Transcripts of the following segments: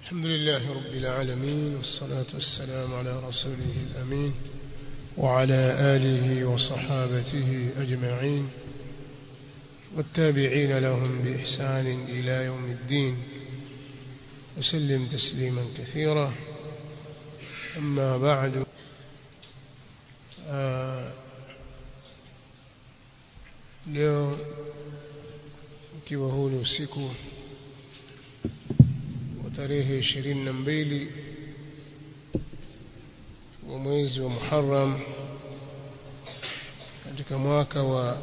الحمد لله رب العالمين والصلاة والسلام على رسوله الأمين وعلى آله وصحابته أجمعين والتابعين لهم بإحسان إلى يوم الدين وسلم تسليما كثيرا أما بعد آه leo ukiwa huu ni usiku wa tarehe ishirini na mbili wa mwezi wa Muharram katika mwaka wa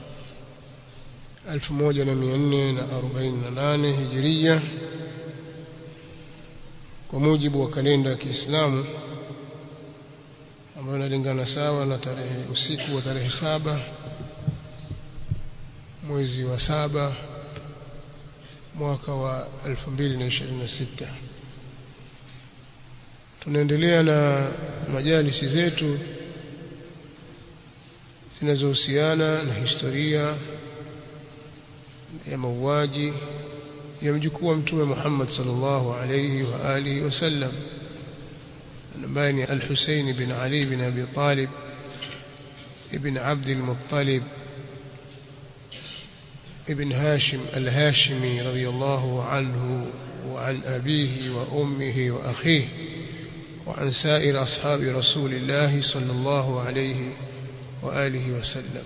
1448 Hijiria kwa mujibu wa kalenda ya Kiislamu ambayo inalingana sawa na tarehe usiku wa tarehe saba mwezi wa saba mwaka wa 2026 tunaendelea na majalisi zetu zinazohusiana na historia ya mauaji ya mjukuu wa mtume Muhammad sallallahu alayhi wa alihi wasallam ambaye ni Al-Husayn bin Ali bin Abi Talib ibn Abd al-Muttalib ابن هاشم الهاشمي رضي الله عنه وعن أبيه وأمه وأخيه وعن سائر أصحاب رسول الله صلى الله عليه وآله وسلم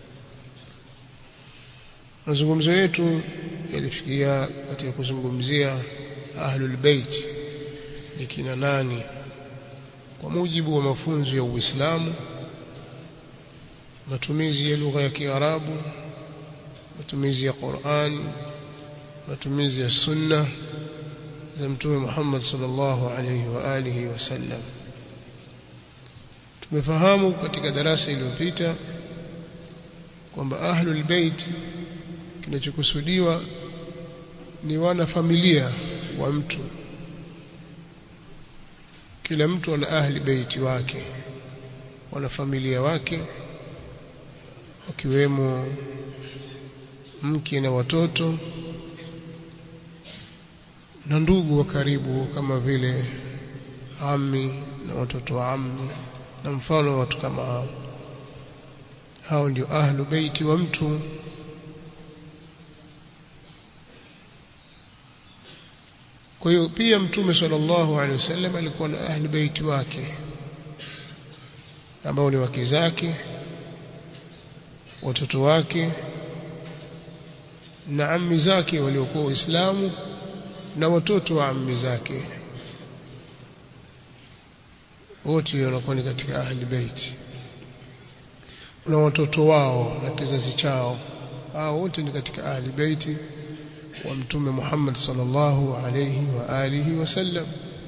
mazungumzo yetu yalifikia katika kuzungumzia ahlul bait ni kina nani kwa mujibu wa mafunzo ya Uislamu matumizi ya lugha ya Kiarabu matumizi ya Qur'an matumizi ya sunna za mtume Muhammad sallallahu alayhi wa alihi wasallam tumefahamu katika darasa iliyopita kwamba ahlul bait kinachokusudiwa ni wana familia wa mtu kila mtu ana ahli beiti wake wana familia wake wakiwemo mke na watoto na ndugu wa karibu kama vile ami na watoto wa ammi na mfano watu kama hao hao ndio ahlu beiti wa mtu kwa hiyo pia mtume sallallahu alaihi wasallam alikuwa na ahli beiti wake ambao ni wake zake watoto wake na ammi zake waliokuwa Waislamu na watoto wa ammi zake wote wanakuwa ni katika ahli bait na watoto wao na kizazi chao hao wote ni katika ahli bait wa mtume Muhammad sallallahu alayhi wa alihi wasallam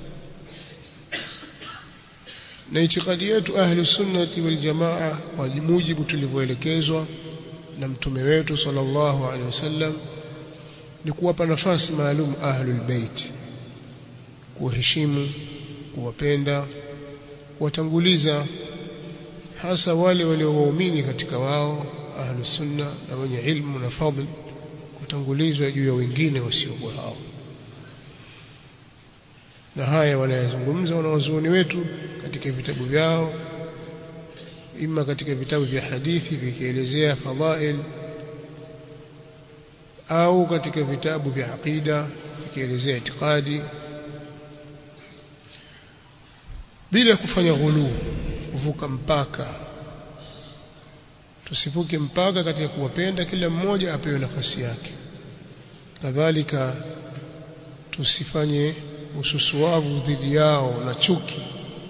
na itikadi yetu ahli sunnati wal jamaa kwa mujibu tulivyoelekezwa na mtume wetu sallallahu alaihi wasallam ni kuwapa nafasi maalum ahlul bait kuwaheshimu kuwapenda kuwatanguliza hasa wale waliowaumini katika wao ahlus sunna na wenye ilmu na fadhl kutangulizwa juu ya wengine wasiokuwa hao na haya wanayazungumza wanawazuoni wetu katika vitabu vyao ima katika vitabu vya hadithi vikielezea fadhail au katika vitabu vya aqida vikielezea itikadi bila kufanya ghulu kuvuka mpaka tusivuke mpaka katika kuwapenda kila mmoja apewe nafasi yake kadhalika tusifanye ususuavu dhidi yao na chuki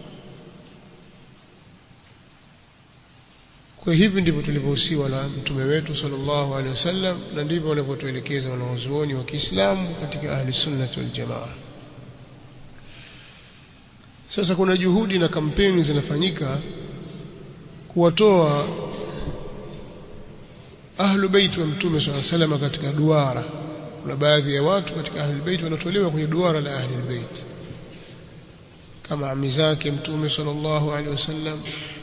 Kwa hivi ndivyo tulivyohusiwa na mtume wetu sallallahu alaihi wasallam na ndivyo wanavyotuelekeza wanawazuoni wa Kiislamu katika ahli sunnah wal jamaa. Sasa kuna juhudi na kampeni zinafanyika kuwatoa ahlu bait wa mtume sallallahu alaihi wasallam katika duara. Kuna baadhi ya watu katika ahli bait wanatolewa kwenye duara la ahli bait kama ami zake mtume sallallahu alaihi wasallam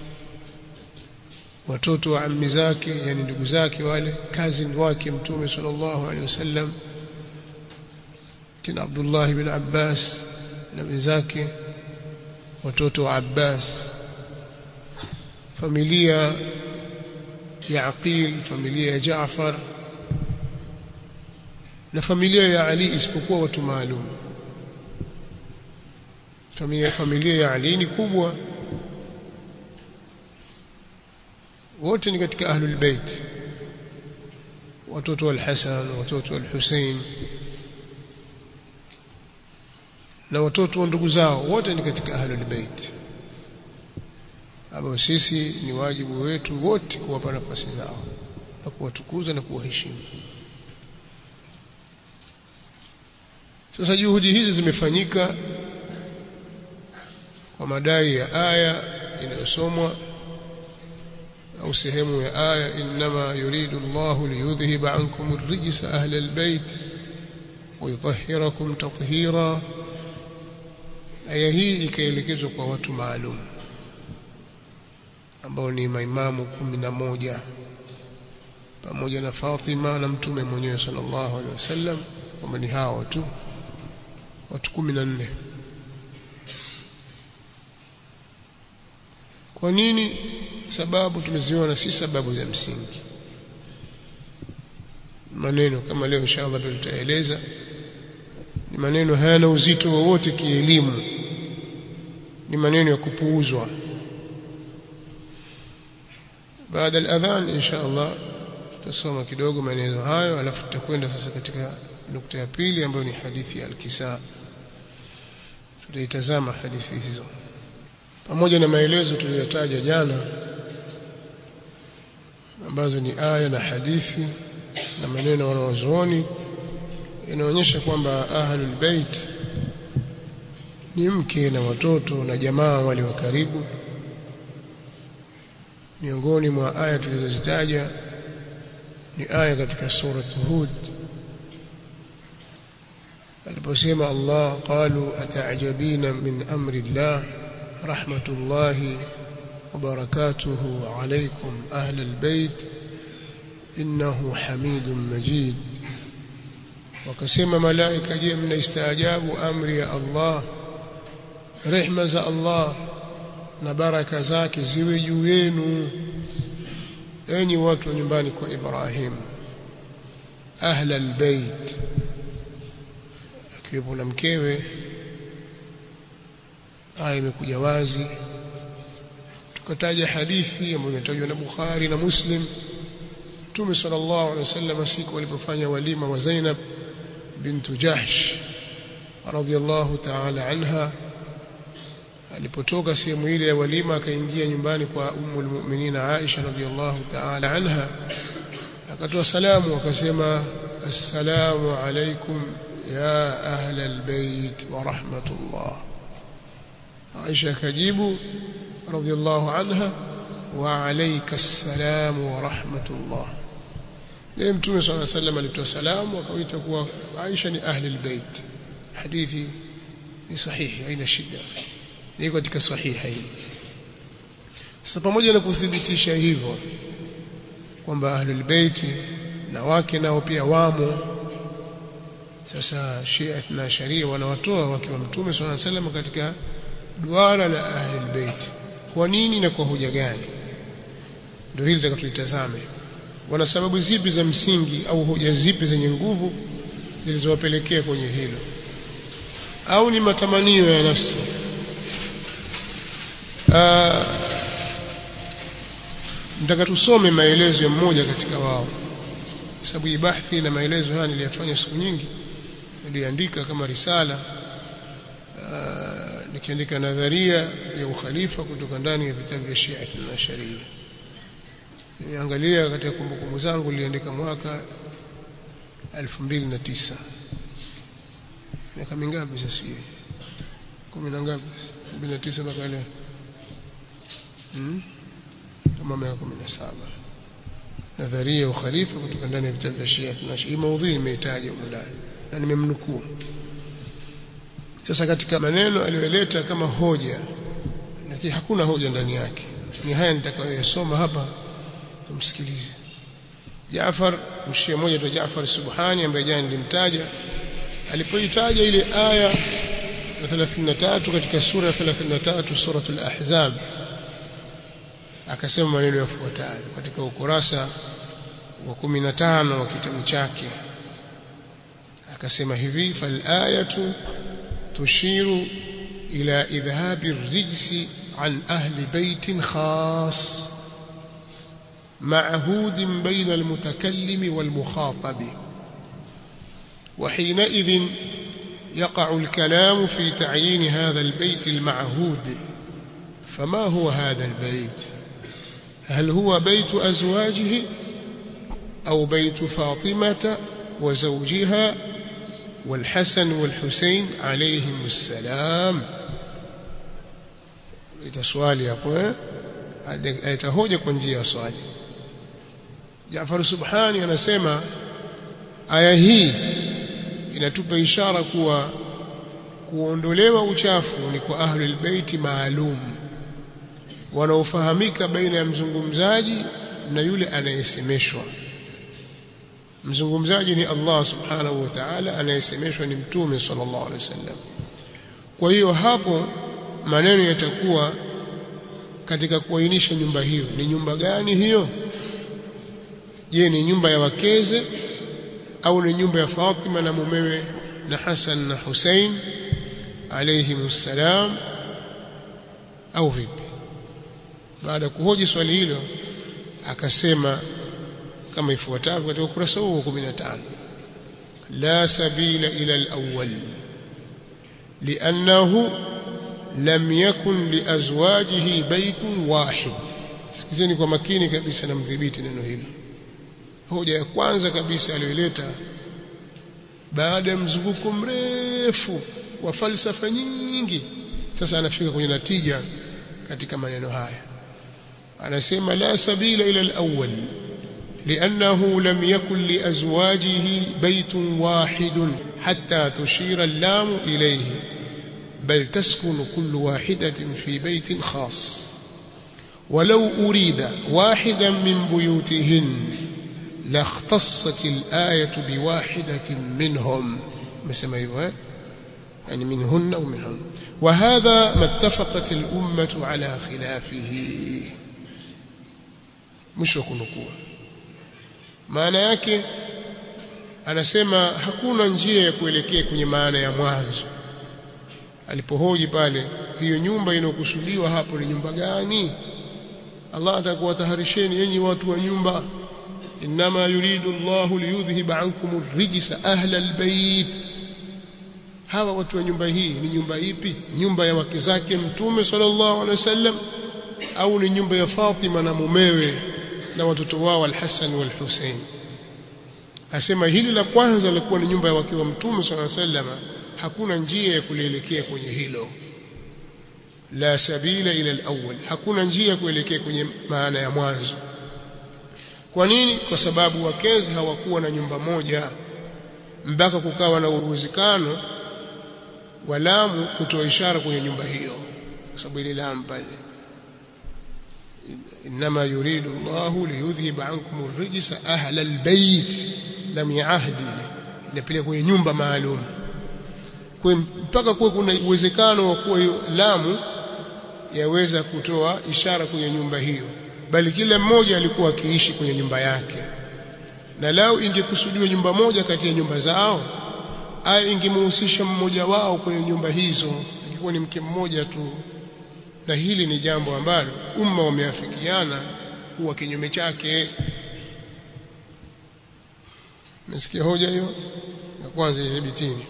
watoto wa ammi zake yani ndugu zake wale cousin wake mtume sallallahu alaihi wasallam kina Abdullah ibn Abbas na wenzake watoto wa Abbas familia ya Aqil familia ya Jaafar na familia ya Ali isipokuwa watu maalum familia familia ya Ali ni kubwa wote ni katika ahlul bait watoto wa al-Hasan watoto wa al-Hussein na watoto wa ndugu zao wote ni katika ahlul bait ambao sisi ni wajibu wetu wote kuwapa nafasi zao na kuwatukuza na kuwaheshimu sasa juhudi hizi zimefanyika kwa madai ya aya inayosomwa au sehemu ya aya inma yuridu Allahu liyudhhiba ankum ar-rijsa ahla al-bayt wa yutahhirakum tathhira aya hii ikaelekezwa kwa watu maalum ambao ni maimamu kumi na moja pamoja na Fatima na mtume mwenyewe sallallahu alaihi wasallam kwamba ni hao tu watu kumi na nne kwa nini sababu tumeziona si sababu za msingi maneno kama leo inshallah tutaeleza ni maneno hayana uzito wowote kielimu ni maneno ya kupuuzwa baada al-adhan inshallah tutasoma kidogo maneno hayo alafu tutakwenda sasa katika nukta ya pili ambayo ni hadithi ya al-kisa tutaitazama hadithi hizo pamoja na maelezo tuliyotaja jana ambazo ni aya na hadithi na maneno wanawazuoni inaonyesha kwamba ahlul bait ni mke na watoto na jamaa wale wa karibu miongoni mwa aya tulizozitaja ni aya katika sura Hud aliposema Allah qalu ata'jabina min amri Allah rahmatullahi wa barakatuhu alaykum ahli albayt innahu hamidun majid wakasema malaika je mnaistaajabu amri ya Allah rehma za Allah na baraka zake ziwe juu yenu enyi watu wa nyumbani kwa Ibrahim ahla albayt akiwepo na mkewe aya imekuja wazi tukataja hadithi ambayo imetajwa na Bukhari na Muslim Mtume sallallahu alaihi wasallam siku walipofanya walima wa Zainab bintu Jahsh radhiyallahu ta'ala anha alipotoka sehemu ile ya walima akaingia nyumbani kwa ummul mu'minin Aisha radhiyallahu ta'ala anha akatoa salamu akasema assalamu alaykum ya ahla albayt wa rahmatullah Aisha akajibu radhiyallahu anha wa alayka assalam wa rahmatullah yeye mtume swalla sallam alitoa salamu akawaita kuwa Aisha ni ahli albayt hadithi ni sahihi haina shida ni katika sahihain sasa pamoja na kuthibitisha hivyo kwamba ahlul bait na wake nao pia wamo sasa Shia na Sharia wanawatoa wake wa Mtume swalla sallam katika duara la ahlul bait kwa nini na kwa hoja gani ndio hili tutakatulitazame wana sababu zipi za msingi au hoja zipi zenye nguvu zilizowapelekea kwenye hilo au ni matamanio ya nafsi nataka tusome maelezo ya mmoja katika wao kwa sababu hii bahthi na maelezo haya niliyafanya siku nyingi niliandika kama risala uh, nikiandika nadharia ya ukhalifa kutoka ndani ya vitabu vya Shia na Sharia niangalia katika kumbukumbu zangu niliandika mwaka 2009 miaka mingapi sasa hiyo kumi na ngapi 2009 mpaka leo hmm? kama miaka 17 nadharia ya ukhalifa kutoka ndani ya vitabu vya Shia na Sharia maudhui nimeitaja huko ndani na nimemnukuu sasa katika maneno aliyoleta kama hoja lakini hakuna hoja ndani yake ni haya nitakayoyasoma hapa tumsikilize Jaafar mshia mmoja tu Jaafar Subhani ambaye jana nilimtaja alipoitaja ile aya ya 33 katika sura ya 33 suratul ahzab akasema maneno yafuatayo katika ukurasa wa 15 wa kitabu chake akasema hivi fal ayatu tushiru ila idhhabi rijsi an ahli baitin khas معهود بين المتكلم والمخاطب وحينئذ يقع الكلام في تعيين هذا البيت المعهود فما هو هذا البيت هل هو بيت أزواجه أو بيت فاطمة وزوجها والحسن والحسين عليهم السلام itaswali hapo eh atahoja kwa njia ya swali Jaafar Subhani anasema aya hii inatupa ishara kuwa kuondolewa uchafu ni kwa ahlul baiti maalum wanaofahamika baina ya mzungumzaji na yule anayesemeshwa mzungumzaji ni Allah subhanahu wa ta'ala anayesemeshwa ni mtume sallallahu alaihi wasallam kwa hiyo hapo maneno yatakuwa katika kuainisha nyumba hiyo ni nyumba gani hiyo je ni nyumba ya wakeze au ni nyumba ya Fatima na mumewe na Hassan na Hussein alayhimus salam au vipi baada ya kuhoji swali hilo akasema kama ifuatavyo katika ukurasa huu wa 15 la sabila ila al-awwal لأنه لم يكن لأزواجه بيت واحد sikizeni kwa makini kabisa na mdhibiti neno hilo hoja ya kwanza kabisa aliyoleta baada ya mzunguko mrefu wa falsafa nyingi sasa anafika kwenye natija katika maneno haya anasema la sabila ila al-awwal لأنه لم يكن لأزواجه بيت واحد حتى تشير اللام إليه بل تسكن كل واحدة في بيت خاص ولو أريد واحدا من بيوتهن لاختصت الآية بواحدة منهم مثل ما يعني منهن أو منهم وهذا ما اتفقت الأمة على خلافه مش kunukua maana yake anasema hakuna njia ya kuelekea kwenye maana ya mwanzo alipohoji pale hiyo nyumba inayokusudiwa hapo ni nyumba gani Allah atakuwa taharisheni enyi watu wa nyumba inma yuridu Allahu liyudhhiba ankum ar-rijsa ahla al-bayt hawa watu wa nyumba hii ni nyumba ipi nyumba ya wake zake mtume sallallahu alaihi wasallam au ni nyumba ya Fatima na mumewe na watoto wao al-Hassan wal-Hussein asema hili la kwanza lilikuwa ni nyumba ya wake wa mtume sallallahu alaihi wasallam hakuna njia ya kulielekea kwenye hilo la sabila ila al-awwal hakuna njia ya kuelekea kwenye maana ya mwanzo kwa nini kwa sababu wakezi hawakuwa na nyumba moja mpaka kukawa na uwezekano wa lamu kutoa ishara kwenye nyumba hiyo kwa sababu ile lamu pale inma yuridu Allahu liyudhhiba ankum ar-rijsa ahla al-bayt lam yahdi inapeleka kwenye nyumba maalum kwa mpaka kuwe kuna uwezekano wa kuwa hiyo lamu yaweza kutoa ishara kwenye nyumba hiyo bali kila mmoja alikuwa akiishi kwenye nyumba yake na lao ingekusudiwa nyumba moja kati ya nyumba zao au ingemhusisha mmoja wao kwenye nyumba hizo ingekuwa ni mke mmoja tu na hili ni jambo ambalo umma wameafikiana kuwa kinyume chake Mesikia hoja hiyo ya kwanza idhibitini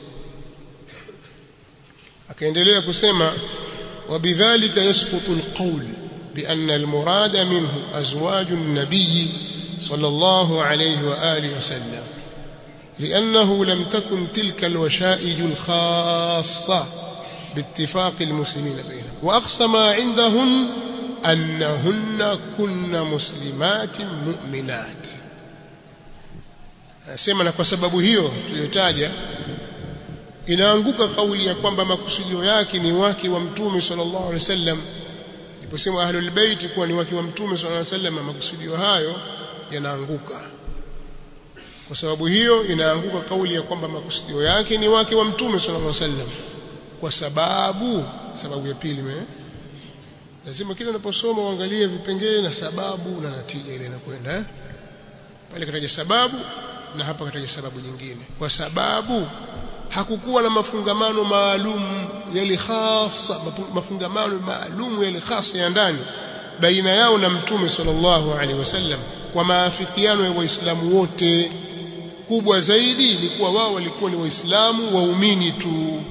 akaendelea kusema wabidhalika yasqutu alqawl بأن المراد منه أزواج النبي صلى الله عليه وآله وسلم لأنه لم تكن تلك الوشائج الخاصة باتفاق المسلمين بينهم وأقصى ما عندهن أنهن كن مسلمات مؤمنات nasema na kwa sababu hiyo tuliyotaja inaanguka kauli ya kwamba makusudio yake ni wake wa mtume sallallahu alaihi wasallam iliposema ahlul bait kuwa ni wake wa mtume sallallahu alaihi wasallam makusudio hayo yanaanguka kwa sababu hiyo inaanguka kauli ya kwamba makusudio yake ni wake wa mtume sallallahu alaihi wasallam kwa sababu sababu ya pili me lazima kila unaposoma uangalie vipengele na sababu na natija ile inakwenda eh? pale kataja sababu na hapa kataja sababu nyingine kwa sababu hakukuwa na mafungamano maalum yale khasa mafungamano maalum yale khasa ya ndani baina yao na mtume sallallahu alaihi wasallam kwa maafikiano ya waislamu wote kubwa zaidi ni kuwa wao walikuwa ni waislamu waumini tu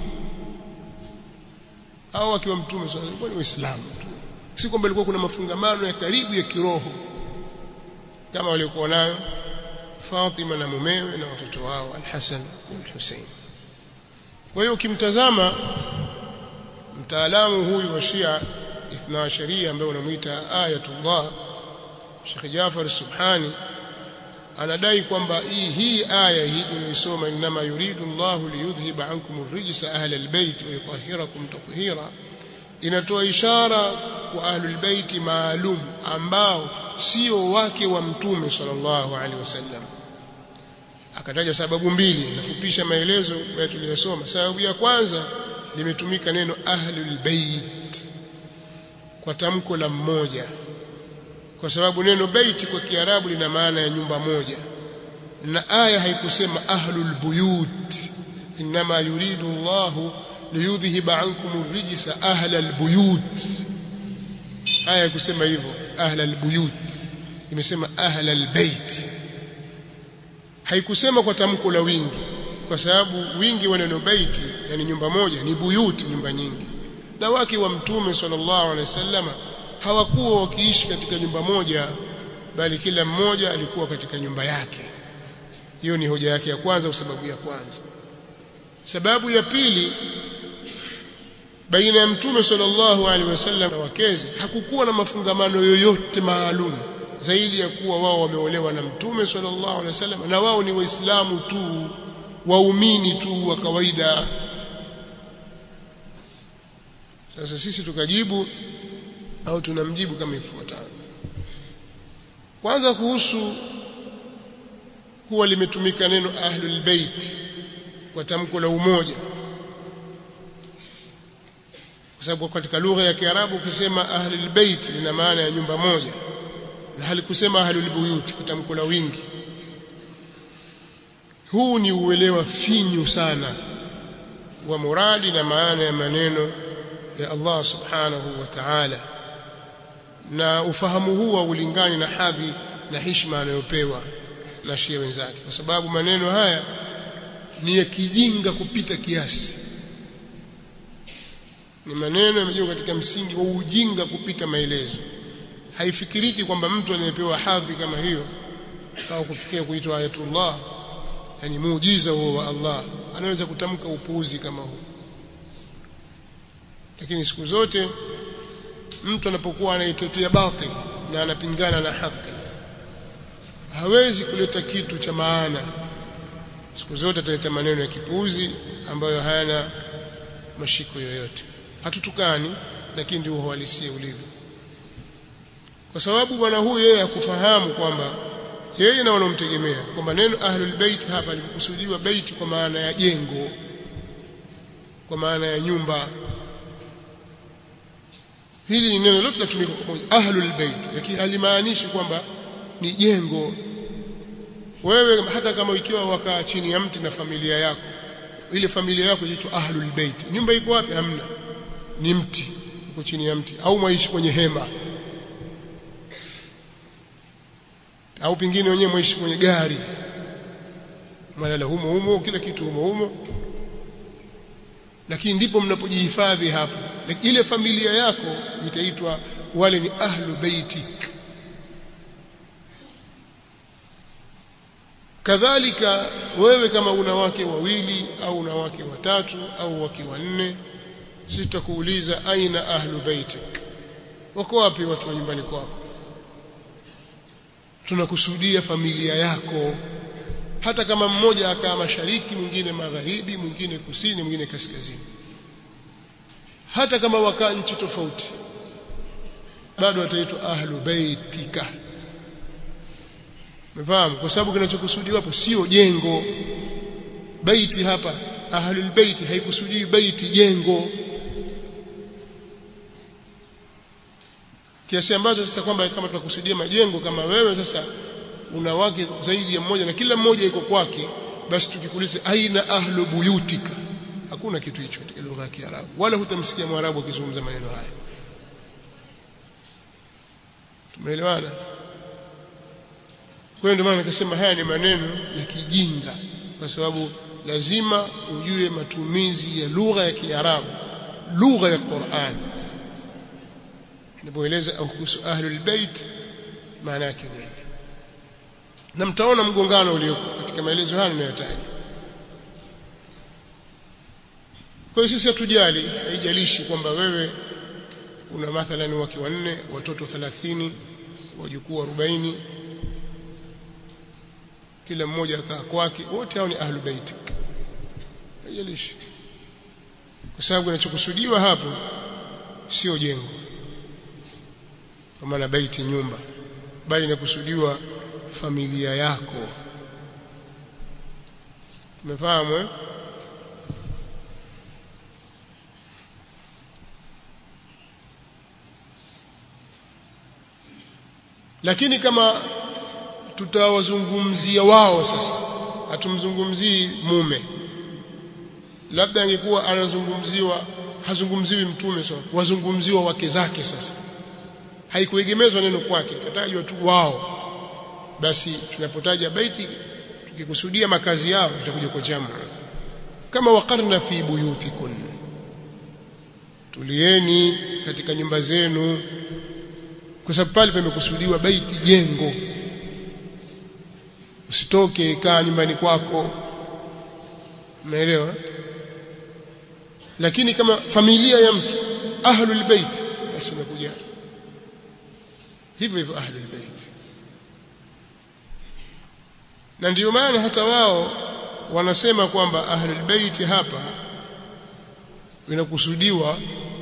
au akiwa mtume sallallahu alikuwa ni waislamu tu si kwamba ilikuwa kuna mafungamano ya karibu ya kiroho kama walikuwa nayo Fatima na mumewe na watoto wao Al-Hasan na Al-Hussein kwa hiyo ukimtazama mtaalamu huyu wa Shia ithna sharia ambaye unamuita Ayatullah Sheikh Jafar Subhani anadai kwamba hii hii aya hii tunaisoma inma yuridu Allahu liyudhhiba ankum ar-rijsa ahla al-bayt wa yutahhirakum tathira inatoa ishara kwa ahlul bait maalum ambao sio wake wa mtume sallallahu alaihi wasallam akataja sababu mbili nafupisha maelezo ya tuliyosoma sababu ya kwanza limetumika neno ahlul bait kwa tamko la mmoja kwa sababu neno baiti kwa kiarabu lina maana ya nyumba moja na aya haikusema ahlul buyut inma yuridu Allahu liyudhhiba ankum ar-rijsa ahlal buyut aya haikusema hivyo ahlal buyut imesema ahlal bait haikusema kwa tamko la wingi kwa sababu wingi wa neno baiti yani nyumba moja ni buyut nyumba nyingi na wake wa mtume sallallahu alaihi wasallama hawakuwa wakiishi katika nyumba moja bali kila mmoja alikuwa katika nyumba yake hiyo ni hoja yake ya kwanza au sababu ya kwanza sababu ya pili baina ya mtume sallallahu alaihi wasallam na wakeze hakukuwa na mafungamano yoyote maalum zaidi ya kuwa wao wameolewa na mtume sallallahu alaihi wasallam na wao ni waislamu tu waumini tu wa kawaida sasa sisi tukajibu au tunamjibu kama ifuatavyo kwanza kuhusu kuwa limetumika neno ahlul bait kwa tamko la umoja kwa sababu katika lugha ya Kiarabu ukisema ahlul bait lina maana ya nyumba moja na halikusema ahlul buyut kwa tamko la wingi huu ni uelewa finyu sana wa muradi na maana ya maneno ya Allah subhanahu wa ta'ala na ufahamu huu haulingani na hadhi na heshima anayopewa na shia wenzake kwa sababu maneno haya ni ya kijinga kupita kiasi ni maneno yamejengwa katika msingi wa ujinga kupita maelezo haifikiriki kwamba mtu anayepewa hadhi kama hiyo au kufikia kuitwa ayatullah yani muujiza huo wa Allah anaweza kutamka upuuzi kama huu lakini siku zote mtu anapokuwa anaitetea batil na anapingana na haki hawezi kuleta kitu cha maana siku zote ataleta maneno ya kipuuzi ambayo hayana mashiko yoyote hatutukani lakini ndio uhalisia ulivyo kwa sababu bwana huyu yeye hakufahamu kwamba yeye na wanaomtegemea kwamba neno ahlul bait hapa likukusudiwa bait kwa maana ya jengo kwa maana ya nyumba hili ni neno lote linatumika kwa pamoja ahlul bait lakini halimaanishi kwamba ni jengo wewe hata kama ikiwa wakaa chini ya mti na familia yako ile familia yako inaitwa ahlul bait nyumba iko wapi hamna ni mti uko chini ya mti au mwaishi kwenye hema au pingine wenyewe mwaishi kwenye gari malala humo humo kila kitu humo humo lakini ndipo mnapojihifadhi hapo ile familia yako itaitwa wale ni ahlu baitik kadhalika wewe kama una wake wawili au una wake watatu au wake wanne sitakuuliza aina ahlu baitik wako wapi watu wa nyumbani kwako tunakusudia familia yako hata kama mmoja akaa mashariki mwingine magharibi mwingine kusini mwingine kaskazini hata kama wakaa nchi tofauti bado wataitwa ahlu baitika umefahamu kwa sababu kinachokusudiwa hapo sio jengo baiti hapa ahlul baiti haikusudii baiti jengo kiasi ambacho sasa kwamba kama tunakusudia majengo kama wewe sasa una wake zaidi ya mmoja na kila mmoja iko kwake basi tukikuuliza aina ahlu buyutika hakuna kitu hicho katika lugha ya Kiarabu wala hutamsikia Mwarabu akizungumza maneno haya tumeelewana kwa hiyo ndio maana nikasema haya ni maneno ya kijinga kwa sababu lazima ujue matumizi ya lugha ya Kiarabu lugha ya Qur'an ninapoeleza au kuhusu ahlul bait maana yake nini na mtaona mgongano ulioko katika maelezo haya ninayotaja kwa hiyo sisi hatujali haijalishi kwamba wewe una mathalan wake wanne watoto 30 wajukuu 40 kila mmoja akaa kwake wote hao ni ahlul bait haijalishi kwa sababu kinachokusudiwa hapo sio jengo kwa maana baiti nyumba bali inakusudiwa familia yako umefahamu eh? lakini kama tutawazungumzia wao sasa hatumzungumzii mume labda angekuwa anazungumziwa hazungumziwi mtume sawa wazungumziwa wake zake sasa haikuegemezwa neno kwake katajwa tu wao basi tunapotaja baiti tukikusudia makazi yao itakuja kwa jamu kama waqarna fi buyutikun tulieni katika nyumba zenu kwa sababu pale pamekusudiwa baiti jengo usitoke kaa nyumbani kwako umeelewa lakini kama familia ya mtu ahlul bait basi inakuja hivyo hivyo ahlul bait na ndio maana hata wao wanasema kwamba ahlul bait hapa inakusudiwa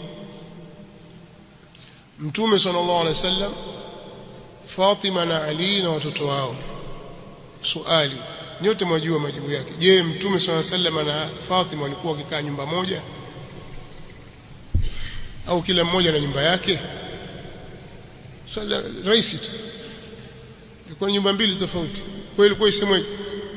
mtume sallallahu alaihi wasallam Fatima na Ali na watoto wao swali nyote mwajua majibu yake je mtume sallallahu alaihi wasallam na Fatima walikuwa wakikaa nyumba moja au kila mmoja na nyumba yake swala rahisi tu ilikuwa nyumba mbili tofauti kwa ilikuwa isemweje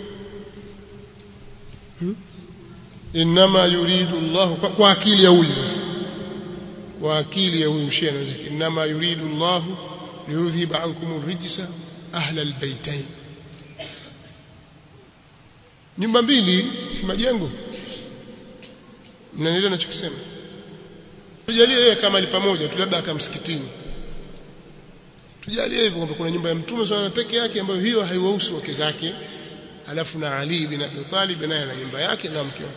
hmm? inma yuridu Allah kwa, kwa akili ya huyu sasa kwa akili ya huyu mshia anaweza inma yuridu Allah liyudhhiba ankum rijsa ahla albaytain nyumba mbili si majengo mnanielewa ninachokisema tujalie yeye kama ali pamoja tu labda akamsikitini tujalie hivyo kwamba kuna nyumba ya mtume swalla peke yake ambayo hiyo haiwahusu wake zake alafu na Ali bin Abi Talib naye na nyumba yake na mke wake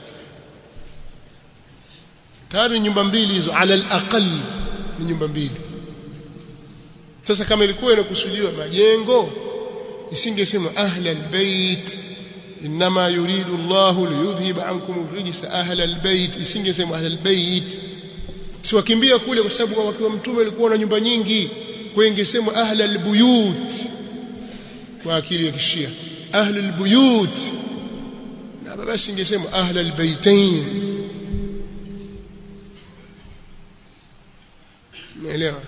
tayari nyumba mbili hizo ala alaqal ni nyumba mbili sasa kama ilikuwa inakusudiwa majengo isingesema ahla albayt inma yuridu Allah liyudhhiba ankum rijsa ahla albayt isingesema ahla albayt si wakimbia kule kwa sababu wakiwa mtume alikuwa na nyumba nyingi kwa ingesemwa ahla albuyut kwa akili ya kishia ahla albuyut na basi ingesemwa ahla albaytain umeelewa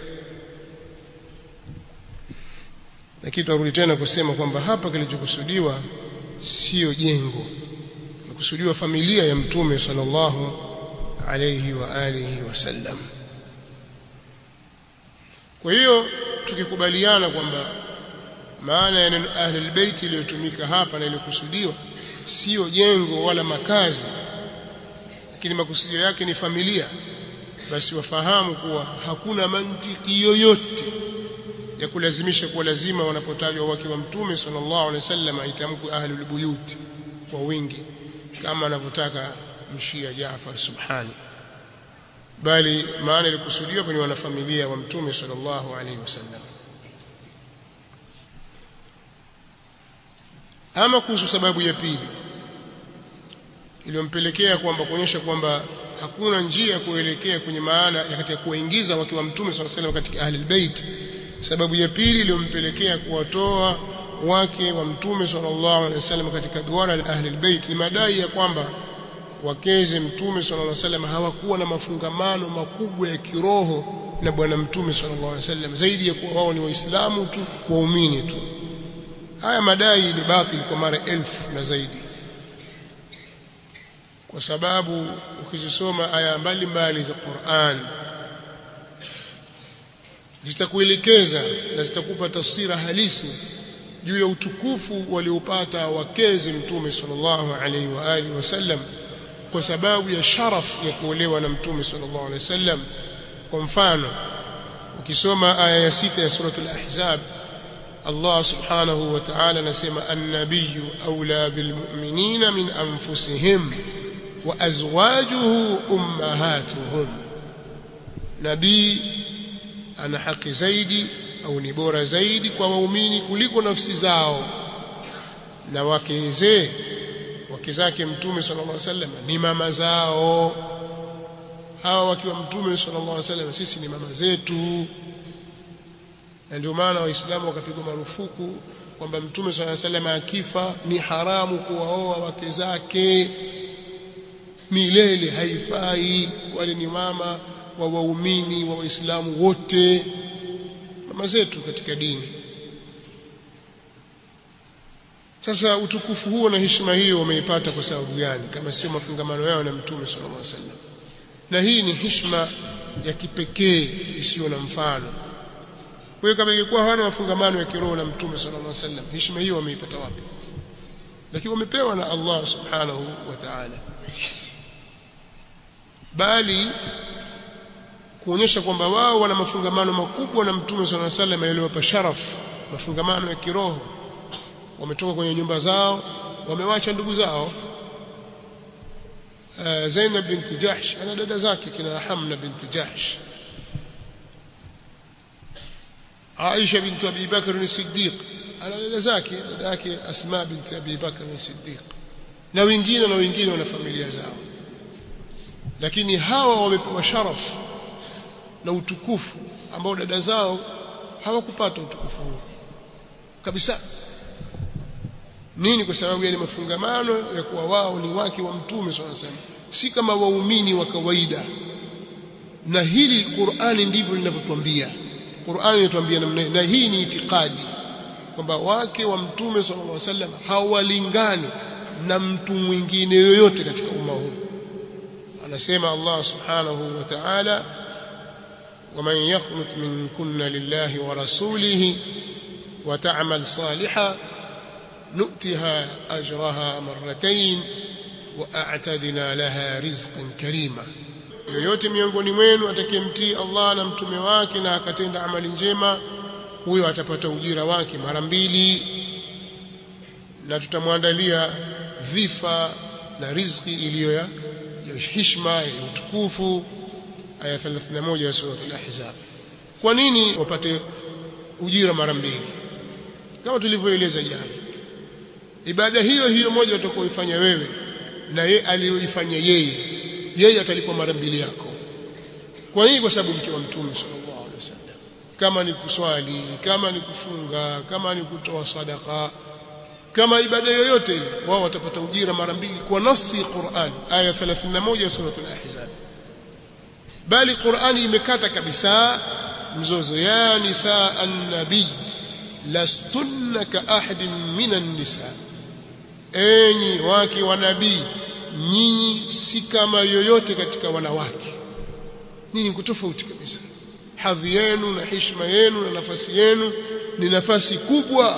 lakini turudi tena kusema kwamba hapa kilichokusudiwa sio jengo kusudiwa familia ya mtume sallallahu alayhi wa alihi wasallam kwa hiyo tukikubaliana kwamba maana ya neno ahlul bait iliyotumika hapa na iliyokusudiwa sio jengo wala makazi lakini makusudio yake ni familia basi wafahamu kuwa hakuna mantiki yoyote ya kulazimisha kuwa lazima wanapotajwa wake wa mtume sallallahu alaihi wasallam aitamkwe ahlul buyut kwa wingi kama anavyotaka mshia Jaafar Subhani bali maana ilikusudiwa kwenye wanafamilia wa mtume sallallahu alaihi wasallam ama kuhusu sababu ya pili iliyompelekea kwamba kuonyesha kwamba hakuna njia ya kuelekea kwenye maana ya katika kuwaingiza wake wa mtume sallallahu alaihi wasallam katika ahlul bait sababu ya pili iliyompelekea kuwatoa wake wa mtume sallallahu alaihi wasallam katika duara la ahli albayt ni madai ya kwamba wakeze mtume sallallahu alaihi wasallam hawakuwa na mafungamano makubwa ya kiroho na bwana mtume sallallahu alaihi wasallam zaidi ya kuwa wao ni waislamu tu waumini tu haya madai ni batil kwa mara elfu na zaidi kwa sababu ukizisoma aya mbalimbali za Qur'an zitakuelekeza na zitakupa taswira halisi juu ya utukufu waliopata wakezi mtume sallallahu alaihi wa alihi wasallam kwa sababu ya sharaf ya kuolewa na mtume sallallahu alaihi wasallam kwa mfano ukisoma aya ya sita ya suratul ahzab Allah subhanahu wa ta'ala anasema an-nabiyyu awla bil mu'minina min anfusihim wa azwajuhu ummahatuhum nabii ana haki zaidi au ni bora zaidi kwa waumini kuliko nafsi zao na wakeze wake zake mtume sallallahu alaihi wasallam ni mama zao hawa wakiwa mtume sallallahu alaihi wasallam sisi ni mama zetu na ndio maana waislamu wakapigwa marufuku kwamba mtume sallallahu alaihi wasallam akifa ni haramu kuwaoa wake zake milele haifai wale ni mama wa waumini wa waislamu wote mama zetu katika dini sasa utukufu huo na heshima hiyo wameipata kwa sababu gani kama sio mafungamano yao na mtume sallallahu alaihi wasallam na hii ni heshima ya kipekee isiyo na mfano kwa hiyo kama ingekuwa hawana mafungamano ya kiroho na mtume sallallahu alaihi wasallam heshima hiyo wameipata wapi lakini wamepewa na Allah subhanahu wa ta'ala bali kuonyesha kwamba wao wana mafungamano makubwa na mtume sallallahu alaihi wasallam yaliyowapa sharaf mafungamano ya kiroho wametoka kwenye nyumba zao wamewacha ndugu zao uh, Zainab bint Jahsh ana dada zake kina Hamna bint Jahsh Aisha bint Abi Bakr as-Siddiq ana dada zake dada yake Asma bint Abi Bakr as-Siddiq na wengine na wengine wana familia zao lakini hawa wamepewa sharaf na utukufu ambao dada zao hawakupata utukufu huo kabisa nini kwa sababu ya mafungamano ya kuwa wao ni wake wa mtume swalla salam si kama waumini wa kawaida na hili Qur'ani ndivyo linavyotuambia Qur'ani inatuambia namna na hii ni itikadi kwamba wake wa mtume sallallahu alaihi wasallam hawalingani na mtu mwingine yoyote katika umma huu anasema Allah subhanahu wa ta'ala ومن يقنط منكن لله ورسوله وتعمل صالحا نؤتها أجرها مرتين وأعتدنا لها رزقا كريما yoyote miongoni mwenu atakayemtii Allah na mtume wake na akatenda amali njema huyo atapata ujira wake mara mbili na tutamwandalia dhifa na riziki iliyo ya heshima ya utukufu aya 31 ya sura al-ahzab kwa nini wapate ujira mara mbili kama tulivyoeleza jana ibada hiyo hiyo moja utakayoifanya wewe na yeye aliyoifanya yeye yeye atalipwa mara mbili yako kwa nini kwa sababu mke wa mtume sallallahu alaihi wasallam kama ni kuswali kama ni kufunga kama ni kutoa sadaka kama ibada yoyote ile wao watapata ujira mara mbili kwa nasi Qur'an aya 31 ya sura al-ahzab bali Qur'ani imekata kabisa mzozo ya nisaa an-nabii lastunna ka ahadin minan nisa enyi wake wa nabii nyinyi si kama yoyote katika wanawake nyinyi kutofauti kabisa hadhi yenu na heshima yenu na nafasi yenu ni nafasi kubwa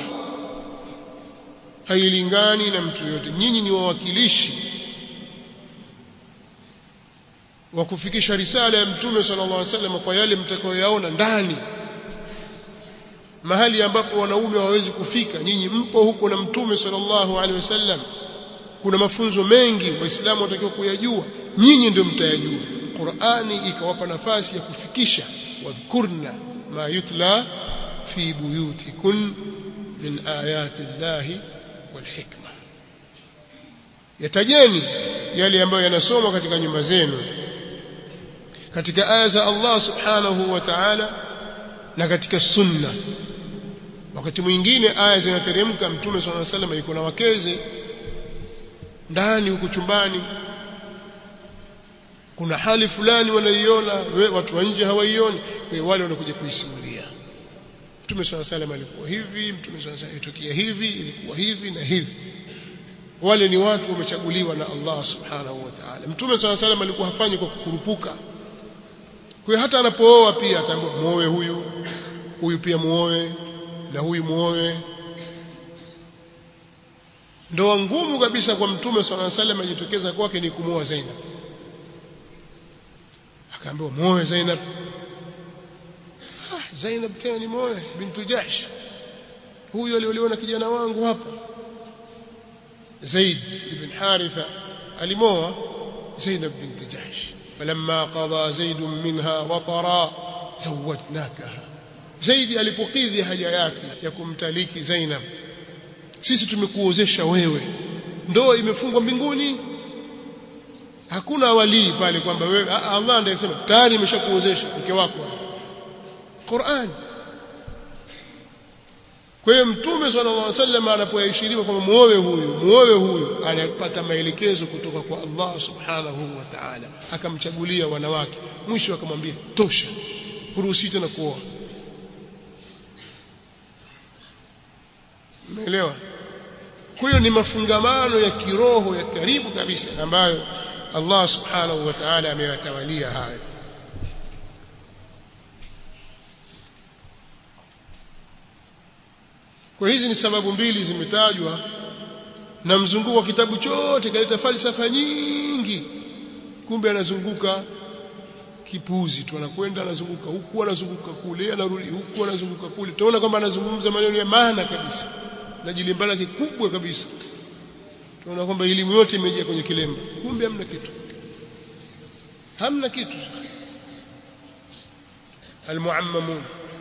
hailingani na mtu yote nyinyi ni wawakilishi wa kufikisha risala ya mtume sallallahu alaihi wasallam kwa yale mtakayoyaona ndani mahali ambapo wanaume hawawezi kufika nyinyi mpo huko na mtume sallallahu alaihi wasallam kuna mafunzo mengi waislamu watakiwa kuyajua nyinyi ndio mtayajua Qur'ani ikawapa nafasi ya kufikisha wadhkurna ma yutla fi buyutikun min ayati llahi wal hikma yatajeni yale ambayo yanasomwa katika nyumba zenu katika aya za Allah subhanahu wa ta'ala na katika sunna wakati mwingine aya zinateremka mtume swalla alayhi wasallam yuko na wakeze ndani huko chumbani kuna hali fulani wanaiona watu wa nje hawaioni kwa wale wanakuja kuisimulia mtume swalla alayhi wasallam alikuwa hivi mtume swalla alayhi wasallam hivi ilikuwa hivi na hivi wale ni watu wamechaguliwa na Allah subhanahu wa ta'ala mtume swalla alayhi alikuwa hafanyi kwa kukurupuka kwa hiyo hata anapooa pia ataambiwa muoe huyu huyu pia muoe na huyu muoe ndoa ngumu kabisa kwa mtume swalla alayhi wasallam ajitokeza kwake ni kumuoa Zainab akaambiwa muoe Zainab ah Zainab tena ni muoe bintu Jahsh huyu alioliona kijana wangu hapa زيد بن حارثة alimoa زينب بنت جحش فلما قضى زيد منها وطرا زوجناكها زيد alipokidhi haja yake ya kumtaliki Zainab sisi tumekuozesha wewe ndoa imefungwa mbinguni hakuna walii pale kwamba wewe Allah ndiye anasema tayari imeshakuozesha mke wako Qur'an kwa hiyo mtume sallallahu alaihi wasallam anapoashiriwa kwamba muoe huyu muoe huyu anapata maelekezo kutoka kwa Allah subhanahu wa ta'ala akamchagulia wanawake mwisho akamwambia tosha huruhusi tena kuoa umeelewa kwa hiyo ni mafungamano ya kiroho ya karibu kabisa ambayo Allah subhanahu wa ta'ala ameyatawalia hayo Kwa hizi ni sababu mbili zimetajwa na mzunguko wa kitabu chote kaleta falsafa nyingi kumbe anazunguka kipuzi tu anakwenda anazunguka huku anazunguka kule anarudi huku anazunguka kule tunaona kwamba anazungumza maneno ya maana kabisa na jilimbala kikubwa kabisa tunaona kwamba elimu yote imejaa kwenye kilemba kumbe hamna kitu hamna kitu almuammamun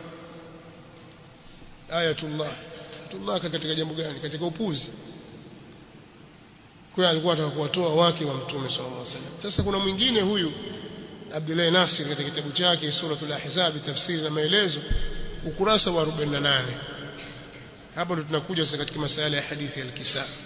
ayatullah ayatullah katika jambo gani katika upuzi kwa alikuwa anataka kuwatoa wake wa mtume sallallahu alaihi wasallam sasa kuna mwingine huyu Abdullah Nasir katika kitabu chake suratul ahzab tafsiri na maelezo ukurasa wa 48 hapa ndo tunakuja sasa katika masala ya hadithi ya al-kisa